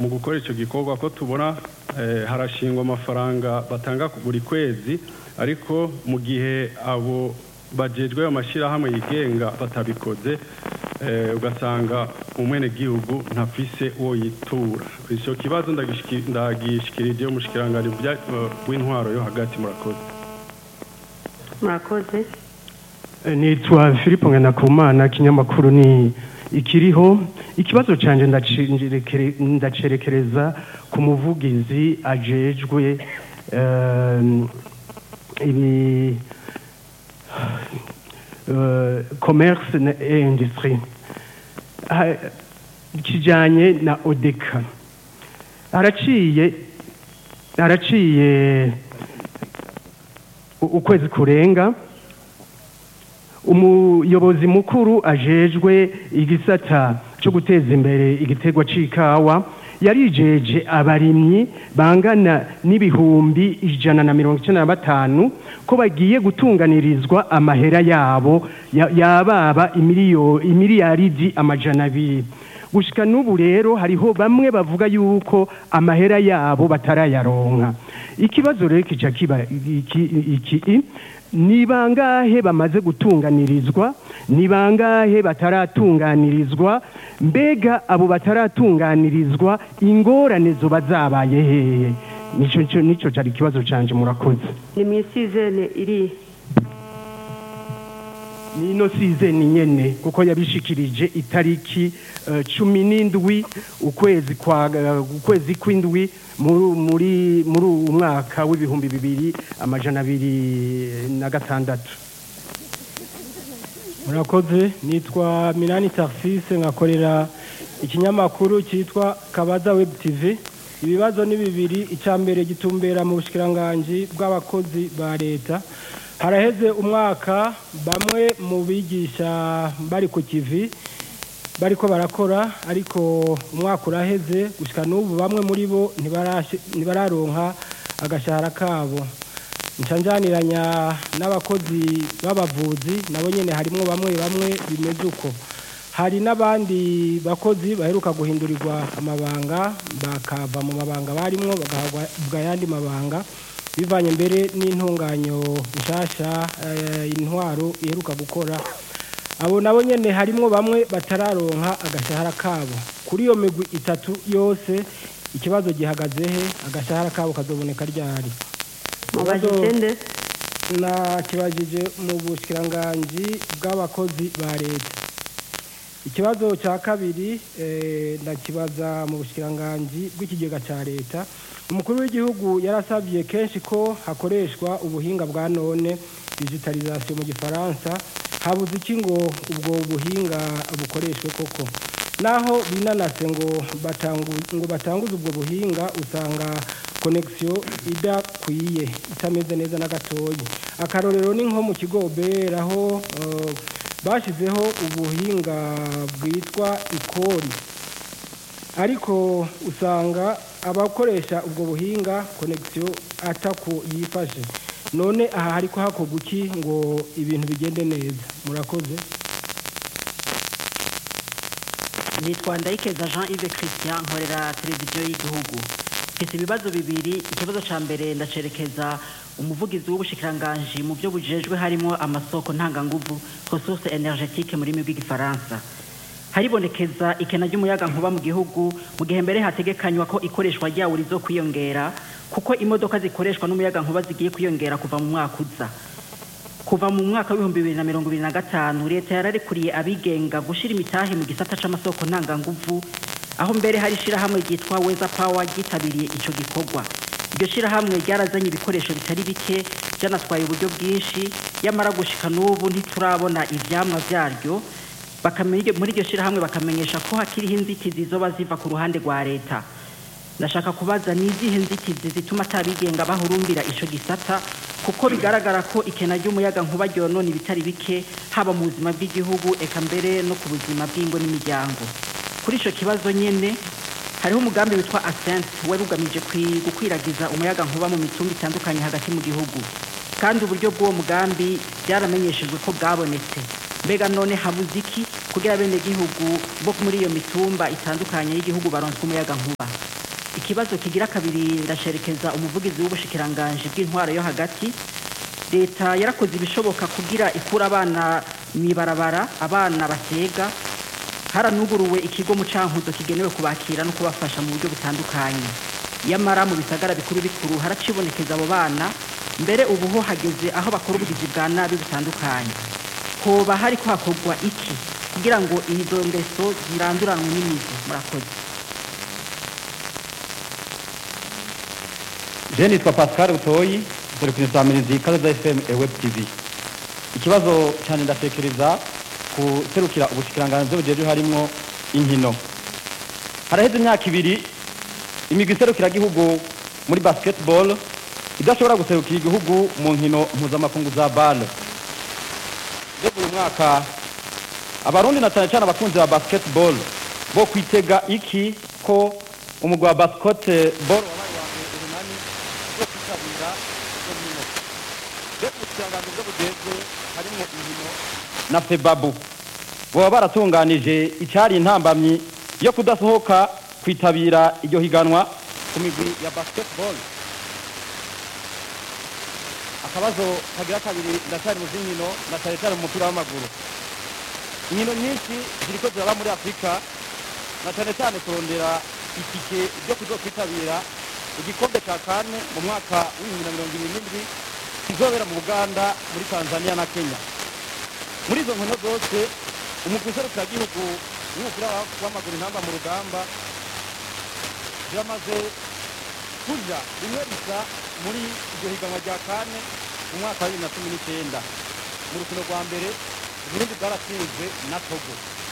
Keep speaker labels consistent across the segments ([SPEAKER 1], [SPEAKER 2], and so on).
[SPEAKER 1] mu gukora icyo gikorwa ko tubona eh, harashingwa amafaranga batanga ku- buri kwezi ariko mu gihe abo bajejwe ayo mashyirahamwe yigenga batabikoze eh, ugasanga umwenegihugu ntafise uwo yitura icyo kibazo ndagishiki- ndagishikirije umushikiranganji bya- eh, w'intwaro yo hagati murakoze
[SPEAKER 2] murakoze
[SPEAKER 3] nitwa philippe nganakumana kinyamakuru ni ikiriho ikibazo cyanjye ndacerekere- ndacerekereza ku muvugizi ajejwe em, ibi eh, commerce na- et industrie Ah, kijyanye na odeka haraciye haraciye u- ukwezi kurenga umuyobozi mukuru ajejwe igisata cyo guteza imbere igiterwa c'ikawa yarijeje abarimyi bangana n'ibihumbi ijana na mirongo icyenda na batanu ko bagiye gutunganirizwa amahera yabo ya- yababa imiliyo- imiliyaridi amajana abiri gushika n'ubu rero hariho bamwe bavuga yuko amahera yabo batarayaronka ikibazo rero kica kiba iki, iki ni bangahe bamaze gutunganirizwa ni bangahe bataratunganirizwa mbega abo bataratunganirizwa ingorane zoba zabaye hehe nico nico nico cari ikibazo canje murakoze
[SPEAKER 2] ni mu isizene iri
[SPEAKER 3] nino sizeni nyene kuko yabishikirije itariki eh, cumi n'indwi ukwezi kwa eh, ukwezi kw'indwi muri muri muri uwu mwaka w'ibihumbi bibiri amajana abiri na gatandatu
[SPEAKER 4] murakoze nitwa minani taxise nkakorera ikinyamakuru cyitwa kabaza web tv ibibazo ni bibiri icya mbere gitumbera mu bushikiranganji bw'abakozi ba leta haraheze umwaka bamwe mu bigisha bari ku kivi bariko barakora ariko umwaka uraheze gushika n'ubu bamwe muri bo ntibarashi- ntibararonka agashahara kabo ncanjaniranya n'abakozi b'abavuzi nabo nyene harimwo bamwe bamwe bimeze uko hari n'abandi bakozi baheruka guhindurirwa amabanga bakava mu mabanga barimwo bagahabwa ayandi mabanga bivanye mbere n'intunganyo nshasha eh, intwaro iheruka gukora abo nabo nyene harimwo bamwe batararonka agashahara kabo kuri iyo migwi itatu yose ikibazo gihagaze he agashahara kabo kazoboneka ryari
[SPEAKER 2] mubajije nde
[SPEAKER 4] nakibajije mu bushikiranganji bw'abakozi ba leta ikibazo cya kabiri eh, ndakibaza mu bushikiranganji bw'ikigega cya leta umukuru w'igihugu yarasabye kenshi ko hakoreshwa ubuhinga bwa none digitalisation mu gifaransa habuze iki ngo ubwo buhinga bukoreshwe koko naho binanase ngo batangu, ngo batanguze ubwo buhinga usanga connection idakwiye itameze neza na gatoyi akarorero ni nko mu kigo obera aho uh, bashizeho ubuhinga bwitwa ikori ariko usanga abakoresha ubwo buhinga connection atako yifashe none aha hariko hakorwa iki ngo ibintu bigende neza murakoze
[SPEAKER 5] nitwa ndayikeza jean yves christian nkorera televiziyo y'igihugu mfite ibibazo bibiri ikibazo cya mbere ndacerekeza umuvugizi w'ubushikiranganji mu byo bujejwe harimo amasoko ntanganguvu ressource energetique mu rurimi rw'igifaransa haribonekeza ikena ry'umuyaga nkuba mu gihugu mu gihe mbere hategekanywa ko ikoreshwa ryawo rizo kwiyongera kuko imodoka zikoreshwa n'umuyaga nkuba zigiye kwiyongera kuva mu mwaka uza kuva mu mwaka w'ibihumbi bibiri na mirongo ibiri na gatanu leta yararekuriye abigenga gushyira imitahe mu gisata c'amasoko ntanganguvu aho mbere hari ishirahamwe ryitwa weza power ryitabiriye ico gikorwa iryo shirahamwe ryarazanye ibikoresho bitari bike byanatwaye uburyo bwinshi yamara gushika n'ubu ntiturabona ivyamwa vyaryo bakamenya muri iryo shirahamwe bakamenyesha ko hakiriho inzitizi zoba ziva ku ruhande rwa leta ndashaka kubaza ni izihe nzitizi zituma atabigenga bahurumbira ico gisata kuko bigaragara ko ikena ry'umuyaga nkuba ryonona ibitari bike haba mu buzima bw'igihugu eka mbere no ku buzima bw'ingo n'imiryango kuri ico kibazo nyene hariho umugambi witwa ascent wari ugamije kwi- gukwiragiza umuyaga nkuba mu mitumba itandukanye hagati mu gihugu kandi uburyo bw'uwo mugambi byaramenyeshejwe ko bwabonetse mbega none habuze iki kugira bene gihugu bo muri iyo mitumba itandukanye y'igihugu baronswe umuyaga nkuba ikibazo kigira kabiri ndacerekeza umuvugizi w'ubushikiranganje bw'intwaro yo hagati leta yarakoze ibishoboka kugira ikura abana mwibarabara abana batega haranuguruwe ikigo mu cankuzo kigenewe kubakira no kubafasha mu buryo butandukanye yamara mu bisagara bikuru bikuru haracibonekeza abo bana mbere ubu ho hageze aho bakora ubugizi bwa nabi butandukanye hoba hari ko hakorwa iki kugira ngo izo ngeso ziranduranwe n'imizi murakoze
[SPEAKER 6] je nitwa pascal butoyi serukire za mirizi kaza fm e web tv ikibazo cyane ndatekereza ku serukira ubushikiranganji bw'ubujeje harimwo inkino haraheze imyaka ibiri imigwi iserukiragihugu muri basketball idashobora guserukira igihugu mu nkino mpuzamakungu za bale mbega uyu mwaka abarundi na cyane cyane abakunzi ba basketball bo kwitega iki ko umugwi wa basketball wabaye wa mbere urunani wo kwitabira izo nkino mbega ubushikiranganji bwo bujejwe harimwo inkino na febabu baba baratunganije icyari intambamyi yo kudasohoka kwitabira iryo higanwa ku migwi ya basketball akabazo kagira kabiri ndacyari mu z'inkino na cyane cyane mu mupira w'amaguru inkino nyinshi ziriko ziraba muri afurika na cyane cyane kurondera itike ryo kuzokwitabira igikombe cya kane mu mwaka w'ibihumbi na mirongo ibiri n'indwi kizobera mu buganda muri tanzania na kenya muri izo nkino zose umugwi userukiragihugu w'umupira w'amaguru intamba mu rugamba biramaze kuja rimwe risa muri iryo higanwa rya kane mu mwaka wa bibiri na cumi n'icyenda mu rukino rwa mbere uburundi bwaratsinzwe na togo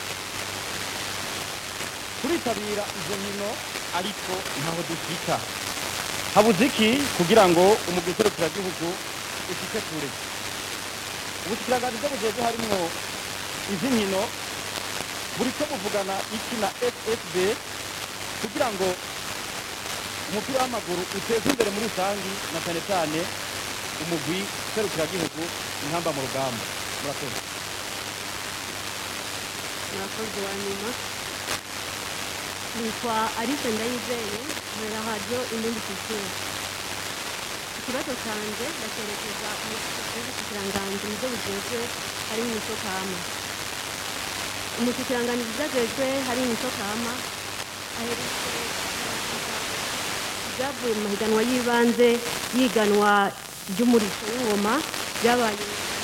[SPEAKER 6] turitabira izo nkino ariko ntaho dushika habuze iki kugira ngo umugwi userukiragihugu ushike kure ubushikiranganje bwo bujejwe harimwo izi nkino buriko buvugana iki na ssb kugira ngo umupira w'amaguru uteze imbere muri rusangi na cyane cyane umugwi serukiragihugu intamba mu rugamba murakoze
[SPEAKER 2] murakoze wa nyuma nitwa alice ndayizeye nkorera radiyo inindi sisiteme ikibazo cyanjye ndakerekeza umushyikiranganje mu byo bugezwe hari mu isokama umushyikiranganje mu byo agezwe hari mu isokama aherutse ibyavuye mu mahiganwa y'ibanze yiganwa ry'umurisho w'ingoma byabaye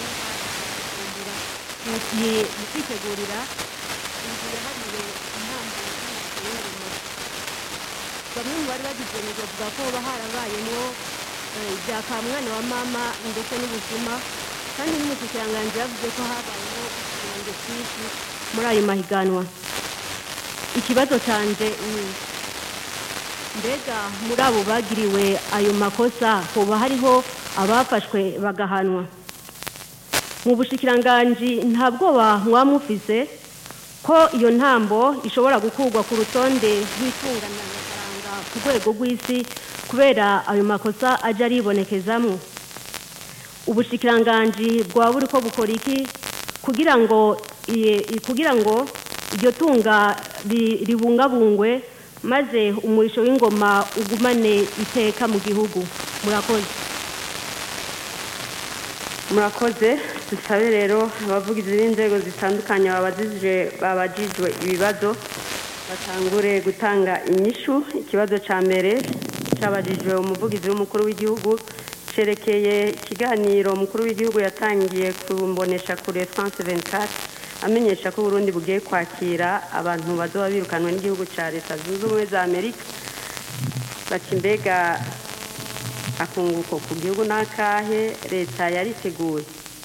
[SPEAKER 2] mu kwitegurira inzu yahariwe intambo y'umurisho w'ingoma bamwe mu bari bagize ngo bavuga ko haba harabayemo ibya kamwana wa mama ndetse n'ubuzima kandi n'umushyikiranganje yavuze ko habayeho ikirenge cyinshi muri ayo mahiganwa ikibazo cyanjye ni mbega muri abo bagiriwe ayo makosa hoba hariho abafashwe bagahanwa mu bushikiranganji nta bwoba mwamufise ko iyo ntambo ishobora gukurwa ku rutonde rw'itunganamafaranga ku rwego rw'isi kubera ayo makosa ajya aribonekezamo ubushikiranganji bwaba buri ko bukora iki kugira ngo kugira ngo iryo tunga ribungabungwe maze umurisho w'ingoma ugumane iteka mu gihugu murakoze murakoze dusabe rero abavugizi b'inzego zitandukanye babajijwe ibibazo batangure gutanga inyishu ikibazo cya mbere cyabajijwe umuvugizi w'umukuru w'igihugu cyerekeye ikiganiro umukuru w'igihugu yatangiye kumbonesha kure france 24 amenyesha ko Burundi bugiye kwakira abantu bazoba birukanwe n'igihugu cya leta zunze ubumwe za amerika bati mbega akunguko ku gihugu n'akahe leta yariteguye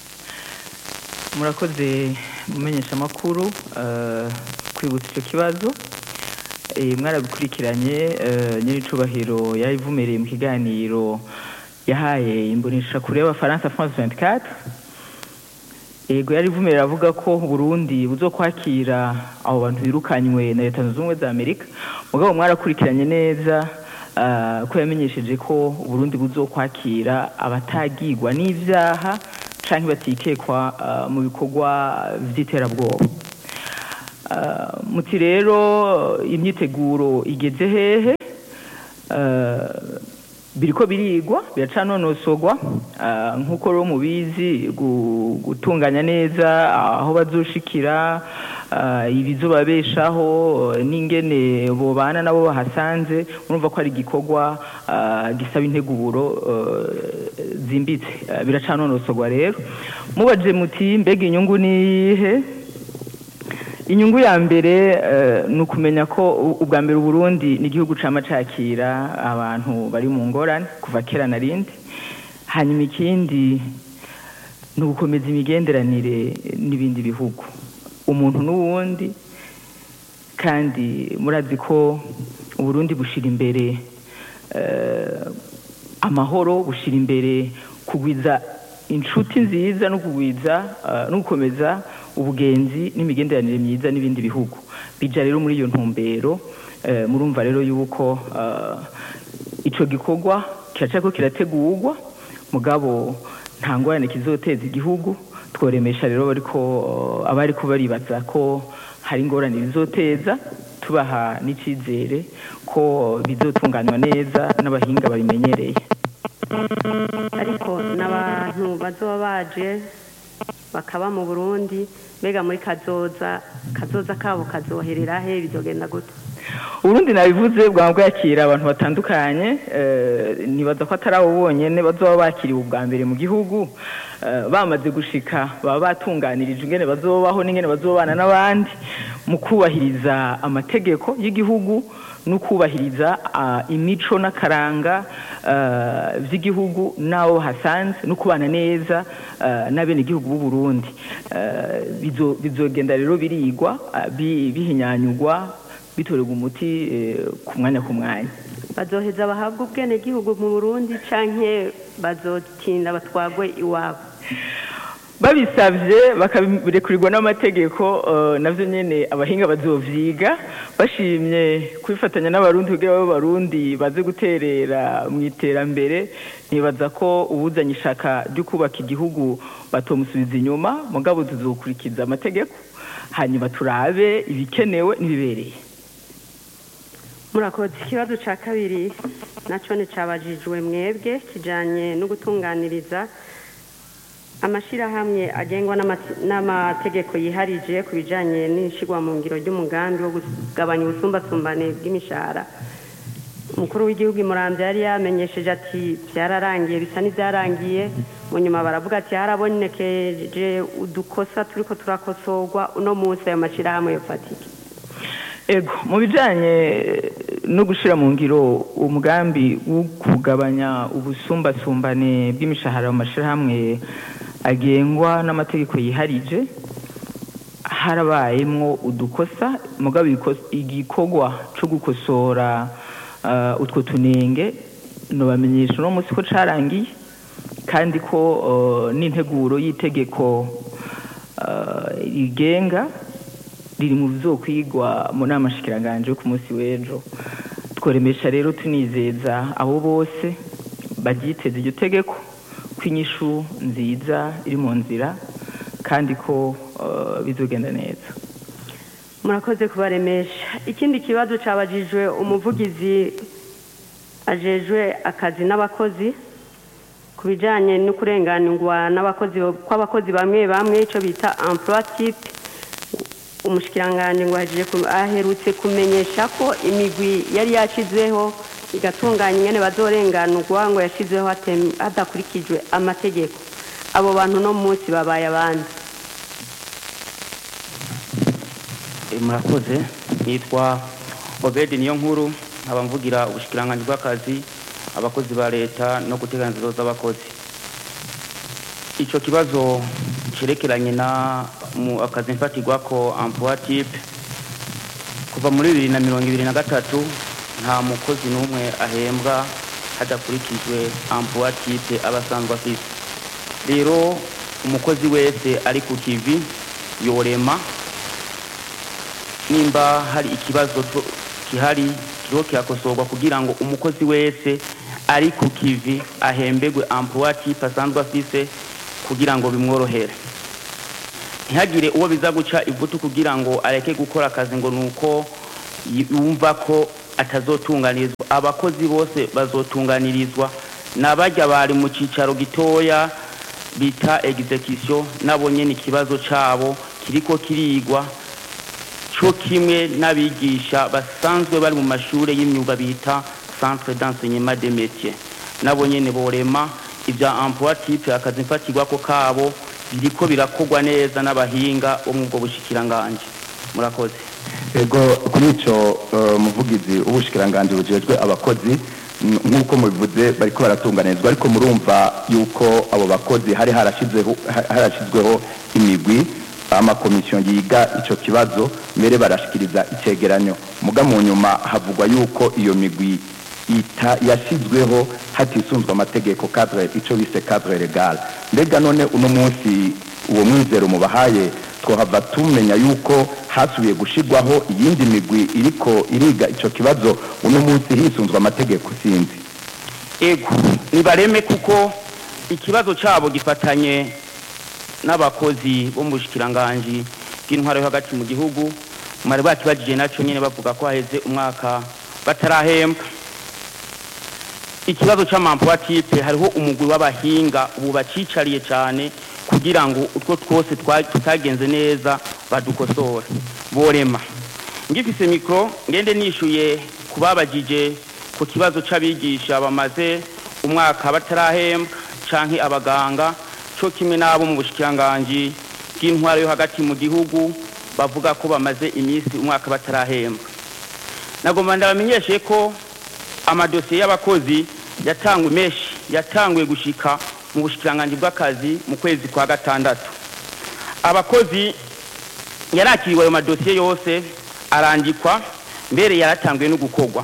[SPEAKER 7] murakoze mumenyesha amakuru kwibutsa icyo kibazo mwarabikurikiranye nyir'icubahiro yabivumereye mu kiganiro yahaye imbonesha kure y'abafaransa france 24 yego yari ivumerera avuga ko Burundi buzo kwakira abo bantu birukanywe na leta zunze ubumwe za Amerika mugabo mwarakurikiranye neza ko yamenyesheje ko Burundi buzo kwakira abatagirwa n'ivyaha canke batikekwa mu bikorwa vy'iterabwoba muti rero imyiteguro igeze hehe eh, biriko birigwa biracanonosogwa ah, nk'uko rero mubizi gu- gutunganya neza aho bazoshikira ah, ibizobabeshaho eh, n'ingene bobana nabo bahasanze urumva ko ari igikorwa ah, gisaba integuro eh, zimbitse Ah, biracanonosogwa rero mubaje muti mbega inyungu nihe inyungu ya mbere eh, ni ukumenya ko u- ubwa mbere uburundi ni igihugu cama cakira abantu bari mu ngorane kuva kera na rindi hanyuma ikindi ni ugukomeza imigenderanire n'ibindi bihugu umuntu n'uwundi kandi murazi ko uburundi bushira imbere eh, amahoro bushira imbere kugwiza inshuti nziza no kugwiza eh, no gukomeza ubugenzi n'imigenderanire myiza n'ibindi bihugu bija rero muri iyo ntumbero eh, murumva rero yuko eh, ico gikorwa kiracako kirategurwa mugabo nta ngorane kizoteza igihugu tworemesha rero bariko eh, abariko baribaza ko hari ingorane bizoteza tubaha n'icizere ko bizotunganywa neza n'abahinga babimenyereye
[SPEAKER 2] ariko n'abantu bazoba baje bakaba mu burundi mbega muri kazoza kazoza kabo kazoherera he bizogenda gute
[SPEAKER 7] uburundi nabivuze bwaba bwakira abantu batandukanye eh, nibaza ko atari abo bonyene bazoba bakiriwe ubwa mbere mu gihugu eh, bamaze gushika baba batunganirijwe ingene bazobaho n'ingene bazobana n'abandi mu kubahiriza amategeko y'igihugu no kubahiriza ah, imico n'akaranga eh, vy'igihugu n'abo hasanze no kubana neza eh, n'abenegihugu b'u Burundi Eh, bizo- bizogenda rero birigwa ah, bi- bihinyanyugwa bitorerwa umuti eh, ku mwanya ku mwanya
[SPEAKER 2] bazoheza bahabwa ubwenegihugu mu burundi canke bazotinda batwagwe iwabo
[SPEAKER 7] babisabye bakabirekurirwa n'amategeko eh, navyo nyene abahinga bazovyiga bashimye kwifatanya n'abarundi kugira babe barundi baze guterera mu iterambere nibaza ko uwuzanye ishaka ryo kubaka igihugu batomusubiza inyuma mugabo tuzokurikiza amategeko hanyuma turabe ibikenewe n'ibibereye
[SPEAKER 2] murakoze ikibazo ca kabiri naco ni cabajijwe mwebwe kijanye no gutunganiriza amashirahamwe agengwa n'amate- n'amategeko yiharije ku bijanye n'ishigwa mu ngiro ry'umugambi wo kugabanya ubusumbasumbane bw'imishahara umukuru w'igihugu imuramvya yari yamenyesheje ati byararangiye bisa n'ivyarangiye mu nyuma baravuga ati harabonekeje udukosa turiko turakosorwa uno munsi ayo mashirahamwe yofatike
[SPEAKER 7] ego mu bijanye no gushira mu ngiro umugambi wo kugabanya ubusumbasumbane bw'imishahara mu mashirahamwe agengwa n'amategeko yiharije harabayemwo udukosa mugabo ibiko- igikorwa co gukosora uh, utwo tunenge nobamenyesha uno munsi ko carangiye kandi ko uh, n'integuro y'itegeko uh, rigenga riri mu bizokwigwa mu nama shikiranganje yo ku munsi w'ejo tworemesha rero tunizeza abo bose baryiteze iryo tegeko ko inyishu nziza iri mu nzira kandi ko uh, bizogenda neza
[SPEAKER 2] murakoze kubaremesha ikindi kibazo cabajijwe umuvugizi ajejwe akazi n'abakozi ku bijanye no kurenganirwa n'abakozi kw'abakozi bamwe bamwe ico bita emploi type umushikiranganje ngo ahejeje ku- aherutse kumenyesha ko imigwi yari yashizweho igatunganya ingene bazorenganurwa ngo yashizweho hatem- hadakurikijwe amategeko abo bantu no munsi babaye abandi
[SPEAKER 8] Eh, murakoze nitwa obedi niyo nkuru nkaba mvugira ubushikiranganji bw'akazi abakozi ba leta no guteganiriza z'abakozi ico kibazo cerekeranye na mu akazi mfatirwako emploi type kuva muri bibiri na mirongo ibiri na gatatu nta mukozi n'umwe ahembwa hadakurikijwe emploi type aba asanzwe afise rero umukozi wese ari ku kivi yorema nimba hari ikibazo to- gihari kiriho kirakosorwa kugira ngo umukozi wese ari ku kivi ahembegwe emploi type asanzwe afise kugira ngo bimworohere ntihagire uwo biza guca ivutu kugira ngo areke gukora akazi ngo nuko y- yumva ko atazotunganirizwa abakozi bose bazotunganirizwa n'abajya bari mu cyicaro gitoya bita execution nabo nyene ikibazo cabo kiriko kirigwa cyo kimwe n'abigisha basanzwe bari mu mashuri y'imyuga bita centre d'enseignement des métiers nabo nyene borema ibya emploi type akazi mfatirwako kabo biriko birakorwa neza n'abahinga bo mu bwo bushikiranganje murakoze
[SPEAKER 9] ego kuri icyo eh, muvugizi w'ubushikiranganje bujejwe abakozi n- nk'uko mubivuze bariko baratunganizwa ariko murumva yuko abo bakozi hari harashizeho ha- harashizweho imigwi amakomisiyo yiga ico kibazo mbere barashikiriza icegeranyo muga mu nyuma havugwa yuko iyo migwi ita yashyizweho hatisunzwe amategeko cadre ico bise cadre legal mbega none uno munsi uwo mwizero mubahaye twohava tumenya yuko hasubiye gushirwaho iyindi migwi iriko iriga ico kibazo uno munsi hisunzwe amategeko sinzi
[SPEAKER 8] ego nibareme kuko ikibazo cyabo gifatanye n'abakozi bo mu bushikiranganji bw'intwaro yo hagati mu gihugu mwari bakibajije nacyo nyine bavuga ko haheze umwaka batarahembwa ikibazo cy'amampuwa tipe hariho umugwi w'abahinga ubu bacicariye cyane kugira ngo utwo twose twa- tutagenze neza badukosore borema ngifise mikoro ngende nishyuye ku babajije ku kibazo cy'abigisha bamaze umwaka batarahembwa canke abaganga cyo kimwe n'abo mu bushikiranganji bw'intwaro yo hagati mu gihugu bavuga ko bamaze iminsi umwaka batarahembwa nagomba ndabamenyeshe ko amadosiye y'abakozi yatangwe menshi yatanguye gushika mu bushikiranganji bw'akazi mu kwezi kwa gatandatu abakozi yarakiriwe ayo madosiye yose arandikwa mbere yaratanguye no gukorwa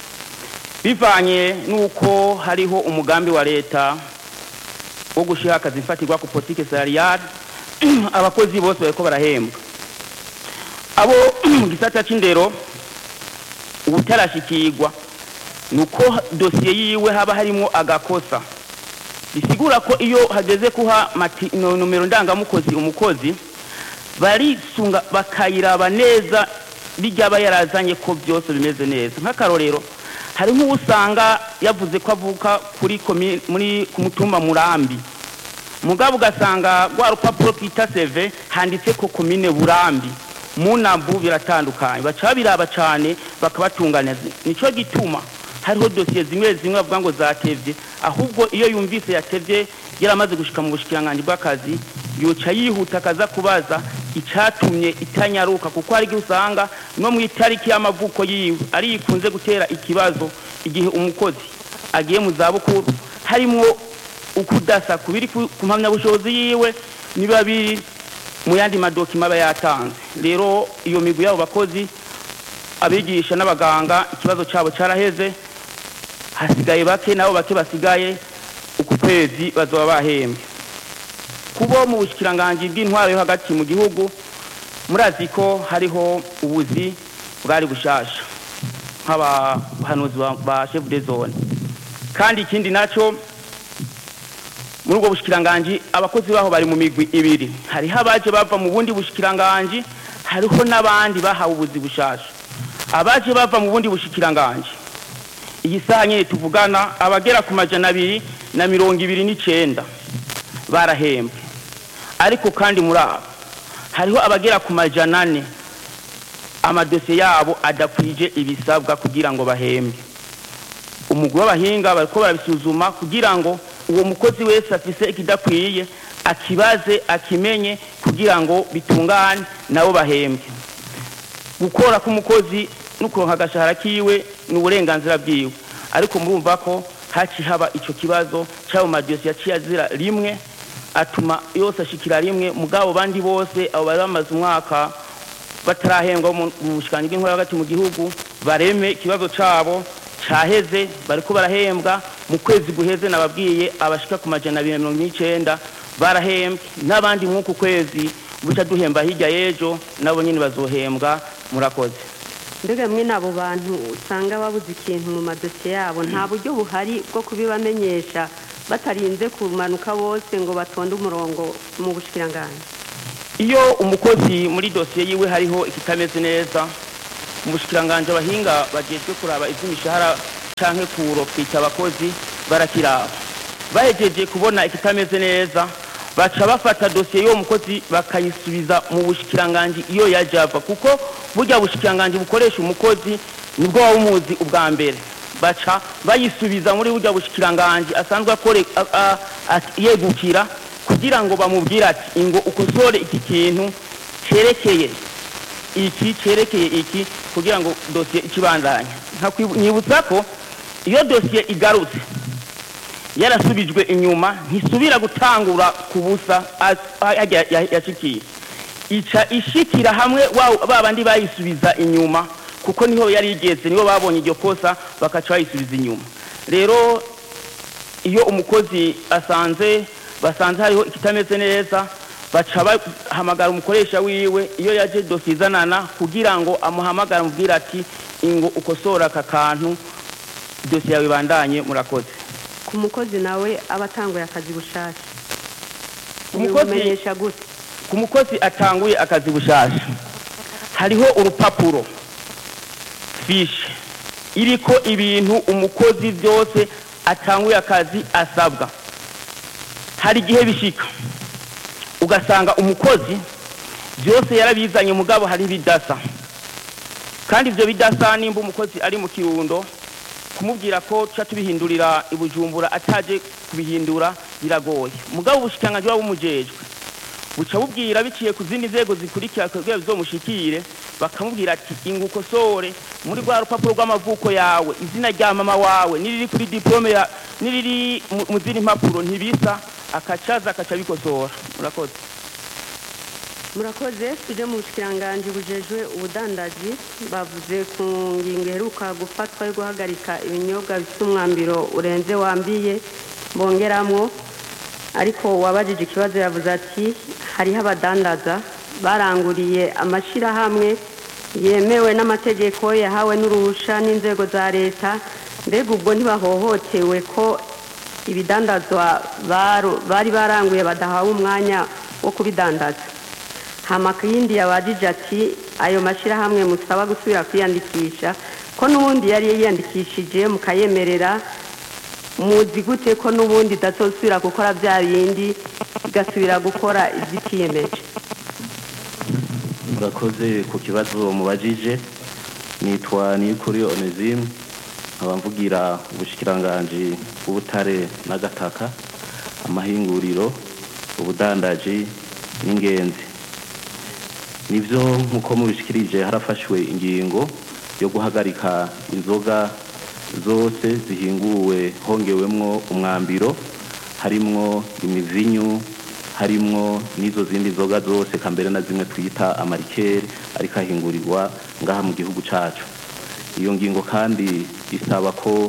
[SPEAKER 8] bivanye n'uko hariho umugambi wa leta wo gushyiraho akazi mfatirwa ku politike salariale abakozi bose bariko barahembwa abo mu gisata c'indero ubutarashikirwa ni uko dosiye yiwe haba harimo agakosa bisigura ko iyo hageze kuha mati- no- nomero ndangamukozi umukozi barisunga bakayiraba neza bijyaba yarazanye ko byose bimeze neza nk'akarorero hari nk'usanga yavuze ko avuka kuri komi- muri ku mutumba murambi mugabo ugasanga rwa rupapuro twita seve handitse ko komine burambi mu nambu biratandukanye baca babiraba cyane bakabatunganiza nicyo gituma hariho dosiye zimwe zimwe bavuga ngo zatevye ahubwo iyo yumvise yatevye yaramaze gushika mu bushikiranganji bw'akazi yoca yihuta akaza kubaza icatumye itanyaruka kuko hari igihe usanga no mu itariki y'amavuko yiwe ari ikunze gutera ikibazo igihe umukozi agiye mu zabukuru harimwo ukudasa kubiri ku ku mpamyabushobozi yiwe niba biri mu yandi madokima aba yatanze rero iyo migwi y'abo bakozi abigisha n'abaganga ikibazo cyabo cyaraheze hasigaye bake nabo bake basigaye uku kwezi bazoba bahembwe kubo mu bushikiranganji bw'intwaro yo hagati mu gihugu murazi ko hariho ubuzi bwari bushasha nk'abahanuzi ba- ba chef de zone kandi ikindi naco muri ubwo bushikiranganji abakozi baho bari mu migwi ibiri hariho abaje bava mu bundi bushikiranganji hariho n'abandi bahawe ubuzi bushasha abaje bava mu bundi bushikiranganji iyi saha nyine tuvugana abagera ku majana abiri na mirongo ibiri n'icenda barahembwe ariko kandi muri abo hariho abagera ku majana ane amadosiye yabo adakwije ibisabwa kugira ngo bahembwe umugwi w'abahinga bariko barabisuzuma kugira ngo uwo mukozi wese afise ikidakwiye akibaze akimenye kugira ngo bitungane nabo bahembwe gukora k'umukozi no kuronka agashahara kiwe ni uburenganzira bwiwe ariko murumva ko haci haba ico kibazo c'ayo madosiye yaciye azira rimwe atuma yose ashikira rimwe mugabo bandi bose abo bari bamaze umwaka batarahembwa mu bushikanyi bw'inkora hagati mu gihugu bareme ikibazo cabo caheze bariko barahembwa mu kwezi guheze nababwiye abashika ku majana abiri na mirongo n'icenda barahembwe n'abandi mw'uku kwezi buca duhemba hirya y'ejo nabo nyine bazohembwa murakoze
[SPEAKER 2] mbega mwe n'abo bantu usanga babuze ikintu mu madosiye yabo nta buryo buhari bwo kubibamenyesha batarinze kumanuka bose ngo batonde umurongo mu bushikiranganji
[SPEAKER 8] iyo umukozi muri dosiye yiwe hariho ikitameze neza mu bushikiranganje abahinga bagejwe kuraba iby'imishahara canke kurofita abakozi barakiraba bahejeje kubona ikitameze neza baca bafata dosiye y'uwo mukozi bakayisubiza mu bushikiranganje iyo yaje ava kuko burya bushikiranganje bukoresha umukozi nibwo waba umuzi ubwa mbere baca bayisubiza muri burya bushikiranganje asanzwe akore a- a- a- yegukira kugira ngo bamubwire ati ingo ukosore iki kintu cerekeye iki cerekeye iki kugira ngo dosiye ikibandanya nkibutsa ko iyo dosiye igarutse yarasubijwe inyuma ntisubira gutangura ku busa as- hajya ya- yashikiye ica ishikira hamwe wa- ba bandi bayisubiza inyuma kuko niho yari igeze nibo babonye iryo kosa bakaca bayisubiza inyuma rero iyo umukozi asanze basanze hariho ikitameze neza baca bahamagara umukoresha wiwe iyo yaje dosiye izanana kugira ngo amuhamagare amubwire ati ingo ukosora aka kantu dosiye yawe ibandanye murakoze
[SPEAKER 2] ku mukozi nawe aba atanguye akazi bushasha
[SPEAKER 8] Umukozi-
[SPEAKER 2] bimumenyesha gute
[SPEAKER 8] ku mukozi atanguye akazi bushasha hariho urupapuro fishe iriko ibintu umukozi byose atanguye akazi asabwa hari igihe bishika ugasanga umukozi byose yarabizanye mugabo hari bidasa kandi ibyo bidasa nimba umukozi ari mu kirundo kumubwira ko tuca tubihindurira i bujumbura ataje kubihindura biragoye mugabo ubushikiranganji buba bumujejwe buca bubwira biciye ku zindi nzego zikurikira kugira bizomushikire bakamubwira ati inga ukosore muri rwa rupapuro rw'amavuko yawe izina rya mama wawe niriri kuri diplome ya niriri mu- mu zindi mpapuro ntibisa akacaza akaca bikosora murakoze
[SPEAKER 2] murakoze tujye mu bushikiranganje bujejwe ubudandaji bavuze ku ngingo iheruka gufatwa yo guhagarika ibinyobwa bifite umwambiro urenze wambiye bongeramo ariko wabajije ikibazo yavuze ati hariho abadandaza baranguriye amashyirahamwe yemewe n'amategeko yahawe n'uruhusha n'inzego za leta mbega ubwo ntibahohotewe ko ibidandazwa baru- bari baranguye badahawe umwanya wo kubidandaza hamakindi yabajije ati ayo mashyirahamwe musaba gusubira kwiyandikisha ko n'ubundi yari yiyandikishije mukayemerera muzi gute ko n'ubundi idatosubira gukora bya bindi igasubira gukora iby'ikiyemeje
[SPEAKER 10] murakoze ku kibazo mubajije nitwa niyukuri onesime nkaba mvugira ubushikiranganji bw'ubutare n'agataka amahinguriro ubudandaji n'ingenzi nibyo nk'uko mubishikirije harafashwe ingingo yo guhagarika inzoga zose zihinguwe hongewemwo umwambiro harimwo imivinyu harimwo n'izo zindi nzoga zose kambere na zimwe twita amarikeri ariko ahingurirwa ngaha mu gihugu cacu iyo ngingo kandi isaba ko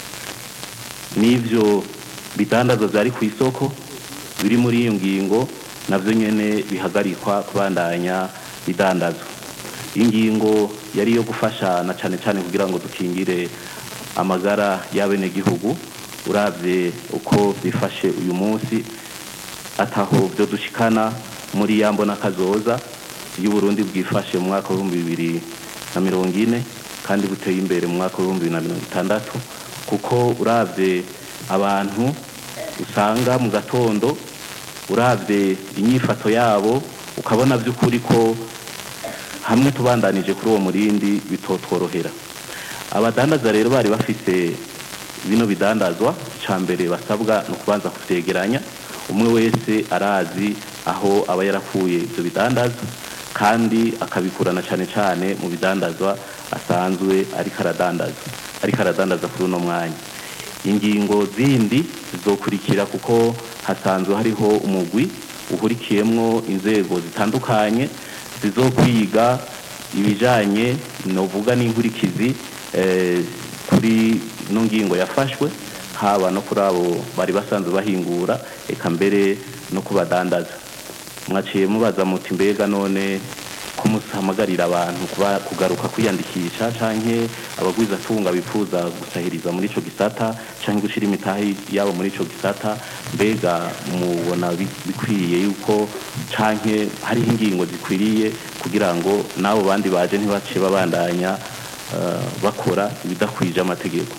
[SPEAKER 10] n'ivyo bidandazwa vyari ku isoko biri muri iyo ngingo navyo nyene bihagarikwa kubandanya bidandazwa ingingo yari iyo gufasha na cane cane kugira ngo dukingire amagara y'abenegihugu uravye uko bifashe uyu munsi ataho byo dushikana muri ya mbona kazoza y'uburundi bwifashe mu mwaka w'ibihumbi bibiri na mirongo ine kandi buteye imbere mu mwaka w'ibihumbi bibiri na mirongo itandatu kuko uravye abantu usanga mu gatondo uravye inyifato yabo ukabona by'ukuri ko hamwe tubandanije kuri uwo murindi bitotworohera abadandaza rero bari bafite bino bidandazwa icya mbere basabwa ni ukubanza kuvyegeranya umwe wese arazi aho aba yarakuye ibyo bidandazwa kandi akabikurana cyane cyane mu bidandazwa asanzwe ariko aradandaza ariko aradandaza kuri uno mwanya ingingo zindi zizokurikira kuko hasanzwe hariho umugwi uhurikiyemwo inzego zitandukanye zizokwiga ibijanye novuga n'inkurikizi eh, kuri ino ngingo yafashwe haba no kuri abo bari basanzwe bahingura eka mbere no kubadandaza mwaciye mubaza muti mbega none ko kumuhamagarira abantu kuba kugaruka kwiyandikisha canke abagwizatunga bifuza gusahiriza muri ico gisata canke gushira imitahe yabo muri ico gisata mbega mubona bi- bikwiye yuko canke hariho ingingo zikwiriye kugira ngo n'abo bandi baje ntibace babandanya eh, bakora ibidakwije amategeko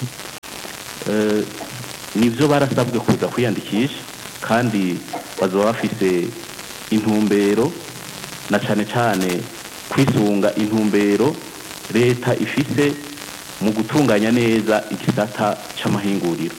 [SPEAKER 10] Eh, nivyo barasabwe kuza kwiyandikisha kandi bazoba bafise intumbero na cane cane kwisunga intumbero leta ifise mu gutunganya neza igisata c'amahinguriro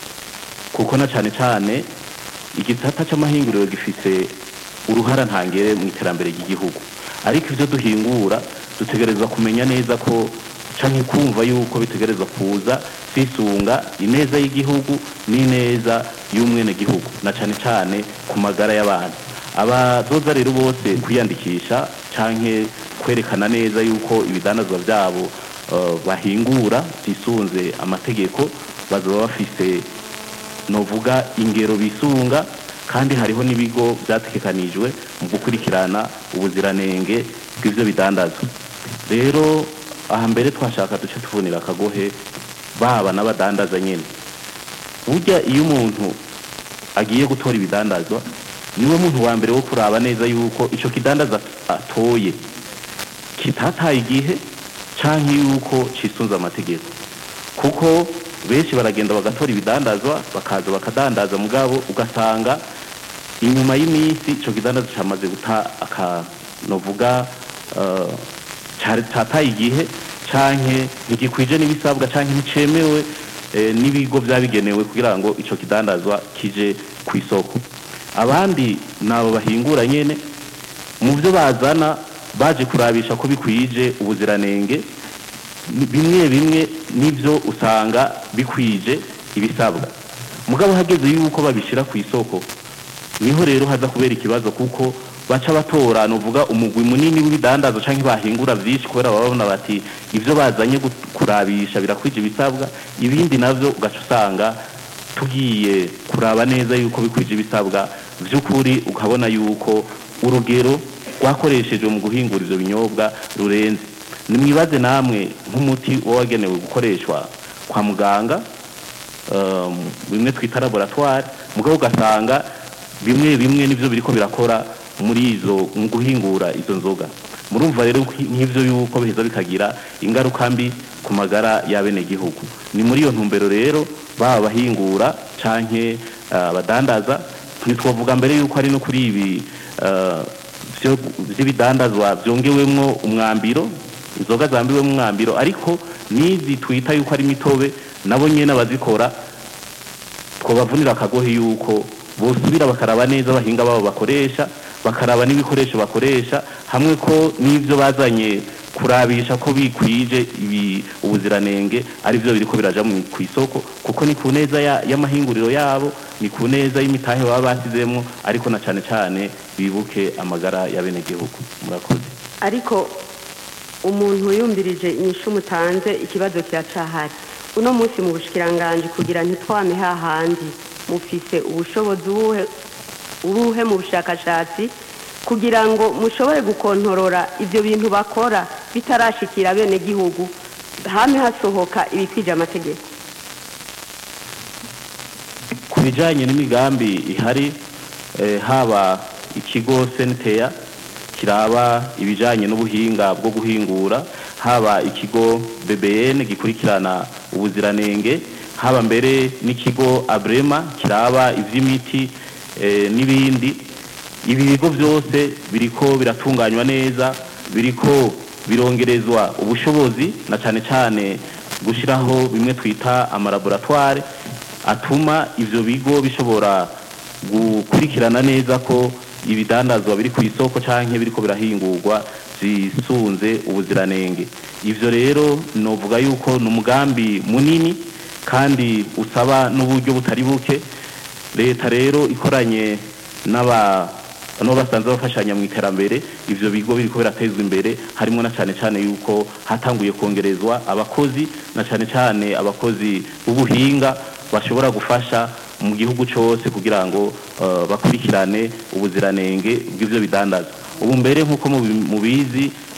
[SPEAKER 10] kuko na cane cane igisata c'amahinguriro gifise uruhara ntangere mu iterambere ry'igihugu ariko ivyo duhingura dutegerezwa kumenya neza ko canke kumva yuko bitegerezwa kuza kwisunga ineza y'igihugu n'ineza y'umwenegihugu na cane cane ku magara y'abantu abazoza rero bose kwiyandikisha canke kwerekana neza yuko ibidandazwa vyabo eh, bahingura vyisunze amategeko bazoba bafise novuga ingero bisunga kandi hariho n'ibigo vyategekanijwe mu gukurikirana ubuziranenge bw'ivyo bidandazwa rero aha mbere twashaka duce tuvunira akagohe baba n'abadandaza nyene burya iyo umuntu agiye gutora ibidandazwa niwe muntu wa mbere wo kuraba neza yuko ico kidandaza atoye kitataye igihe canke yuko cisunze amategeko kuko benshi baragenda bagatora ibidandazwa bakaza bakadandaza mugabo ugasanga inyuma y'iminsi ico kidandaza camaze guta aka novuga eh, cari- cataye igihe canke ntigikwije n'ibisabwa canke nticemewe eh, n'ibigo vyabigenewe kugira ngo ico kidandazwa kije ku isoko abandi nabo bahingura nyene mu byo bazana baje kurabisha ko bikwije ubuziranenge ni- bimwe bimwe nivyo usanga bikwije ibisabwa mugabo hageze yuko babishira ku isoko niho rero haza kubera ikibazo kuko baca batora nuvuga umugwi munini w'ibidandazo canke bahingura vyinshi kubera baba babona bati ivyo bazanye gu- kurabisha birakwije ibisabwa ibindi navyo ugaca usanga tugiye kuraba neza yuko bikwije ibisabwa vy'ukuri ukabona yuko urugero rwakoreshejwe mu guhingura ivyo binyobwa rurenze nimwibaze namwe nk'umuti uba wagenewe gukoreshwa kwa muganga um, bimwe twita laboratoire mugabo ugasanga bimwe bimwe nivyo biriko birakora muri izo mu guhingura izo nzoga murumva rero ko nk'ivyo yuko biheza bikagira ingaruka mbi ku magara y'abenegihugu ni muri iyo ntumbero rero baba bahingura canke ah, abadandaza ntitwavuga mbere yuko ari no kuri ibi ah, vyo- vy'ibidandazwa vyongewemwo umwambiro inzoga zambiwemwo umwambiro ariko n'izi twita yuko ari imitobe nabo nyene abazikora twabavunira akagohe yuko bosubira bakaraba neza abahinga babo bakoresha bakaraba n'ibikoresho bakoresha hamwe ko n'ivyo bazanye kurabisha ko bikwije ibi ubuziranenge ari byo biriko biraja mu ku isoko kuko ni ku neza ya- y'amahinguriro yabo ni ku neza y'imitahe baba basizemwo ariko na cane cane bibuke amagara y'abenegihugu murakoze
[SPEAKER 11] ariko umuntu yumvirije inyishu mutanze ikibazo kiracahari uno munsi mu bushikiranganji kugira ntitwame hahandi mufise ubushobozi ubuhe ubuhe mu bushakashatsi kugira ngo mushobore gukontorora ibyo bintu bakora bitarashikira bene gihugu hame hasohoka ibikwije amategeko
[SPEAKER 10] ku bijanye n'imigambi ihari eh, haba ikigo senteya kiraba ibijanye n'ubuhinga bwo guhingura haba ikigo bbn gikurikirana ubuziranenge haba mbere n'ikigo abrema kiraba ivy'imiti eh, n'ibindi ibi bigo byose biriko biratunganywa neza biriko birongerezwa ubushobozi na cane cane gushiraho bimwe twita amalaboratoire atuma ivyo bigo bishobora gukurikirana neza ko ibidandazwa biri ku isoko canke biriko birahingurwa zisunze ubuziranenge ivyo rero novuga yuko ni umugambi munini kandi usaba n'uburyo butari buke leta rero ikoranye n'aba no basanzwe bafashanya mu iterambere ivyo bigo biriko biratezwa imbere harimo na cane cane yuko hatanguye kongerezwa abakozi na cane cane abakozi b'ubuhinga bashobora gufasha mu gihugu cose kugira ngo uh, bakurikirane ubuziranenge bw'ivyo bidandazwa ubu mbere nk'uko mubi- mubizi